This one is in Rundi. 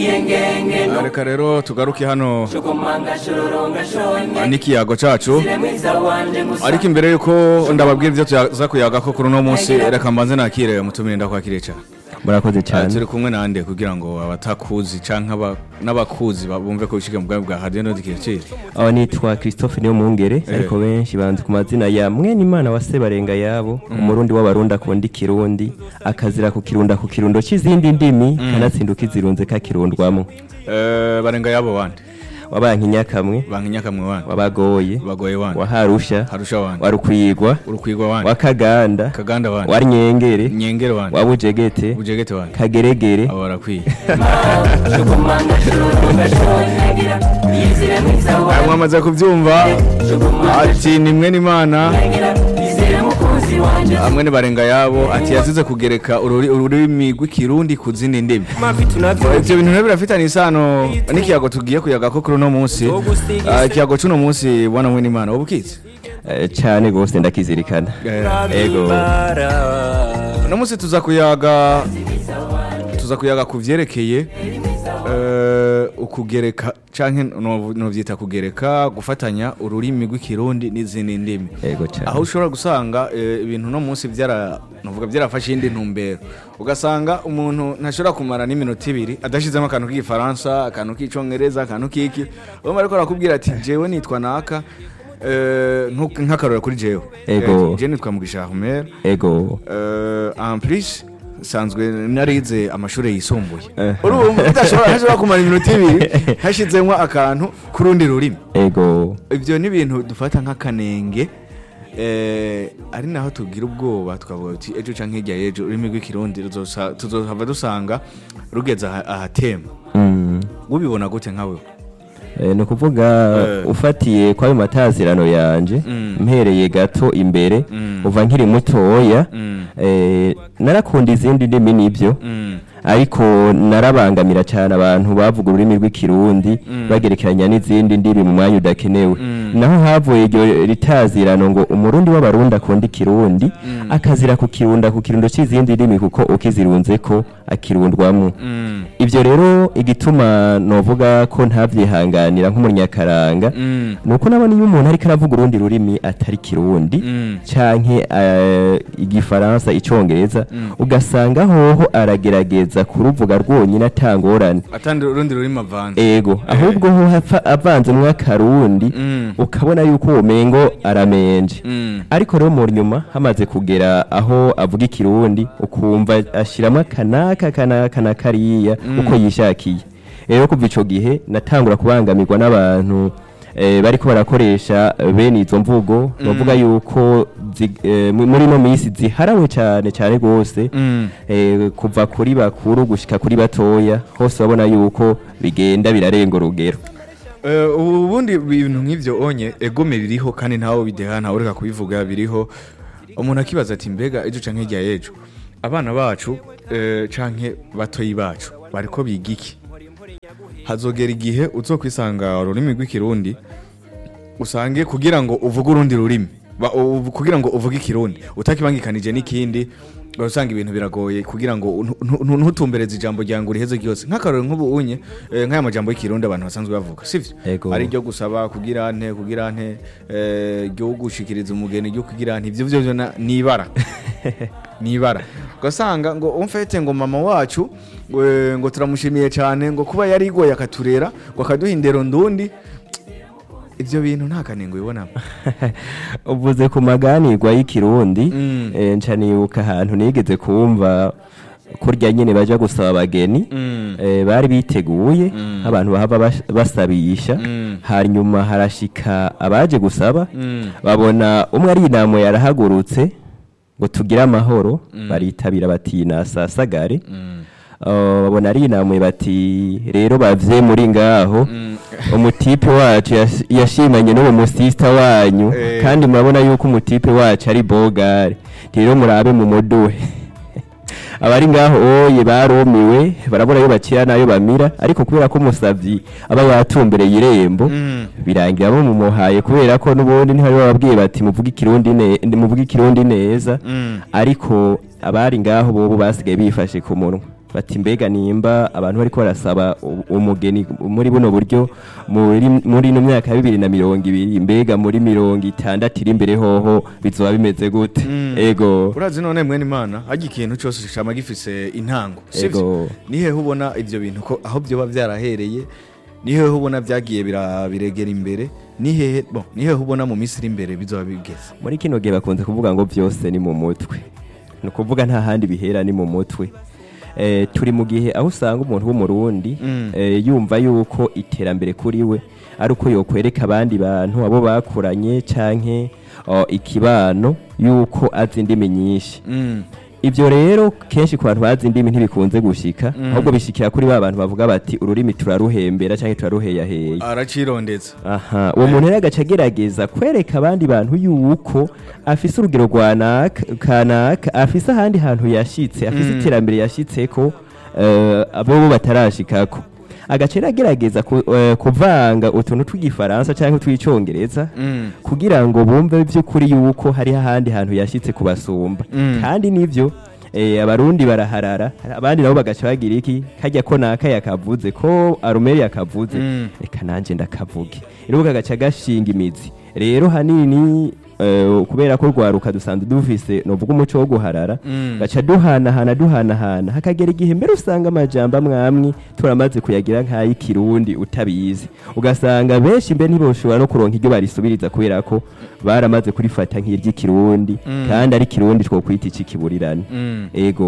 reka rero tugaruke hano n'ikiyago cacu ariko imbere yuko ndababwira ivyo tuza kuyaga ko kuri uno munsi reka mbanze nakire mutumire ndakwakiriye cyane murakoze Ah, cyane turi kumwe nande kugira ngo abatakuzi canke aba- n'abakuzi bumve ko bishika mu bwami bwa radio nodikirikiri aho nitwa christophe niyo mungere ariko benshi banzi ku mazina ya mwene imana wa sebarenga yabo umurundi w'abarundi akunda ikirundi akazira kukirunda ku kirundo c'izindi ndimi kanatsinduka izirunze kakirundwamo barenga yabo wande wabanka inyakamwe bankinyakamwe wande wabagoye bagoye wande waharusha harusha wande warukwigwa urukwigwa wande wakaganda kaganda wande waryengere nyengere wande wabujegete bujegete wande kageregere abo barakwiye mwamaze kubyumva ati ni mwe n'imana hamwe ni barenga yabo ati yazize kugereka ururi- ururimi rw'ikirundi ku zindi ndimi ivyo bintu rero birafitanye isano n'ikiyago tugiye kuyaga ko kuri uno munsi Ah, ikiyago c'uno munsi bwana mwe n'imana wowe ukizi Eh, cane gose ndakizirikana ego uno munsi tuza kuyaga tuza kuyaga ku vyerekeye eh, ukugereka canke no- novyita kugereka gufatanya ururimi rw'ikirundi n'izindi ndimi ego cane aho ushobora gusanga eh, ibintu no munsi byara nuvuga byarafashe indi ntumbero ugasanga umuntu ntashobora kumara n'iminota ibiri adashizemo akantu k'igifaransa akantu k'icongereza akantu k'iki urumva ariko arakubwira ati jewe nitwa naka eh, nku- nk'akarora kuri jewe Ego. Eh, je nitwa mugisha Ahmed ego eh, en plus sanzwe narize amashuri yisumbuye Eh. urumva udashobora ntashobora kumara iminota ibiri hashizemo akantu k'urundi rurimi ego ibyo ni ibintu dufata nk'akanenge eh, ari naho tugira ubwoba twavuga uti ejo canke hirya y'ejo ururimi rw'ikirundi ruzosa- tuzohava dusanga rugeze aha- ahatemba Mm. ubibona gute nkawe Eh, ni ukuvuga Eh. ufatiye kwayo matazirano yanje Mm. mpereye gato imbere Mm. uva nkiri mutoya Mm. eh, narakunda izindi ndimi nibyo Mm. ariko narabangamira cyane abantu bavuga ururimi rw'ikirundi Mm. bagerekeranya n'izindi ndimi mu mwanya udakenewe Mm. naho havuye iryo ritazirano ngo umurundi w'abarundi akunda ikirundi Mm. akazira kukirunda ku kirundo cy'izindi ndimi kuko ukizirunze ko akirundwamo Mm. ibyo rero igituma novuga ko ntabyihanganira nk'umunyakaranga Mm. ni uko nabona iyo umuntu ariko aravuga urundi rurimi atari kirundi Mm. canke eh, igifaransa icongereza Mm. ugasanga hoho aragerageza kuruvuga rwonyine atangorane atandi urundi rurimi avanze ego ahubwo ho hapfa avanzemwo akarundi Mm. ukabona yuko uwo mengo aramenje Mm. ariko rero mu nyuma hamaze kugera aho avuga ikirundi ukumva ashyiramo akanaka kanaka na kariya uko yishakiye rero kuva ico gihe natangura kubangamirwa n'abantu eh, bariko barakoresha eh, bene izo mvugo bavuga yuko zi- eh, mu- muri no minsi ziharawe cyane cyane rwose Mm. eh, kuva kuri bakuru gushika kuri batoya hose babona yuko bigenda birarenga urugero Eh, ubundi ibintu nk'ivyo onye egome ririho kandi ntawe bideha ntawe ureka kubivuga biriho umuntu akibaza ati mbega ejo canke hirya y'ejo abana bacu eh, canke batoyi bacu bariko biga iki hazogera igihe uzokwisanga ururimi rw'ikirundi usange kugira ngo uvuge urundi rurimi ba- uvu- kugira ngo uvuge ikirundi utakibangikanije n'ikindi usanga ibintu biragoye kugira ngo ntu- ntu- ntutumbereze ijambo rya ngo riheze ryose nk'akarore nk'ubu unye eh, nk'aya majambo y'ikirundi abantu basanzwe bavuga sivyo Ego. ari ryo gusaba kugira nte kugira nte eh, ryo gushikiriza umugeni ryo kugira nte ivyo vyo na- ni ibara ni ibara ugasanga ngo umfete ngo mama wacu eh, ngo turamushimiye cyane ngo kuba yari igoye akaturera ngo akaduha indero ndundi ivyo bintu nta kanengo ubibonamo uvuze ku maganirwa y'ikirundi Mm. eh, nca nibuka ahantu nigeze kumva kurya nyine baja gusaba abageni Mm. eh, bari biteguye Mm. abantu bahava bas- basabisha Mm. hanyuma harashika abaje gusaba Mm. babona umwe ari inamo yarahagurutse ngo tugire amahoro baritabira bati nasasagare Mm. Uh, babona ari inamwe bati rero bavye muri ngaho Mm. umutipe wacu yas- yashimanye n'uwo musista wanyu Eh. kandi murabona yuko umutipe wacu ari bogare rero murabe mu muduhe abari ngaho oye barumiwe barabona yo bakira nayo bamira ariko kubera ko umusavyi aba yatumbereye irembo Mm. birangira bamumuhaye kubera ko n'ubundi ntibari bababwiye bati muvuge ikirundi ne- muvuge ikirundi neza Mm. ariko abari ngaho bobo basigaye bifashe ku munwa bati mbega nimba abantu bariko barasaba u- umugeni muri buno buryo muri muri ino myaka ya bibiri na mirongo ibiri mbega muri mirongo itandatu iri imbere hoho bizoba bimeze gute ego urazi none mwene imana hajya ikintu cyose cama gifise intango sivyo Ego. nihehe ubona ivyo bintu ko aho byoba byarahereye nihehe ubona byagiye bira- biregera imbere nihehe bon nihehe ubona mu minsi iri imbere bizoba bigeze muri kino gihe bakunze kuvuga ngo byose ni mu mutwe ni ukuvuga nta handi bihera ni mu mutwe Eh, turi mu gihe aho usanga umuntu w'umurundi Mm. eh, yumva yuko iterambere kuri we ari uko yokwereka abandi bantu abo bakuranye canke oh, ikibano yuko azi indimi nyinshi Mm. ibyo rero kenshi ku bantu bazi indimi ntibikunze gushika Mm. ahubwo bishikira kuri ba bantu bavuga bati ururimi turaruhembera canke turaruheyaheye aracirondetse aha uwo muntu rero agaca agerageza kwereka abandi bantu yuko afise urugero rwa naka kanaka afise ahandi hantu yashitse afise Mm. iterambere yashitseko eh, abo bo batarashikako agaca rero agerageza ku- eh, kuvanga utuntu tw'igifaransa cyangwa tw'icongereza Mm. kugira ngo bumve by'ukuri yuko hari ahandi hantu yashitse kubasumba Mm. kandi nivyo eh, abarundi baraharara abandi nabo bagaca bagira iki kajya ko naka yakavuze ko arumeri yakavuze Mm. reka nanje ndakavuge rero kagaca gashinga imizi rero hanini eh, kubera ko rwaruka dusanzwe dufise novuga umuco wo guharara Mm. gaca duhanahana duhanahana hakagera igihe mbere usanga amajambo amwamwe turamaze kuyagira nk'ay'ikirundi utabizi ugasanga benshi mbe ntiboshobora no kuronka iryo barisubiriza kubera ko baramaze kurifata nk'iry'ikirundi Mm. kandi ari kirundi twokwita ic'ikiburirane Mm. ego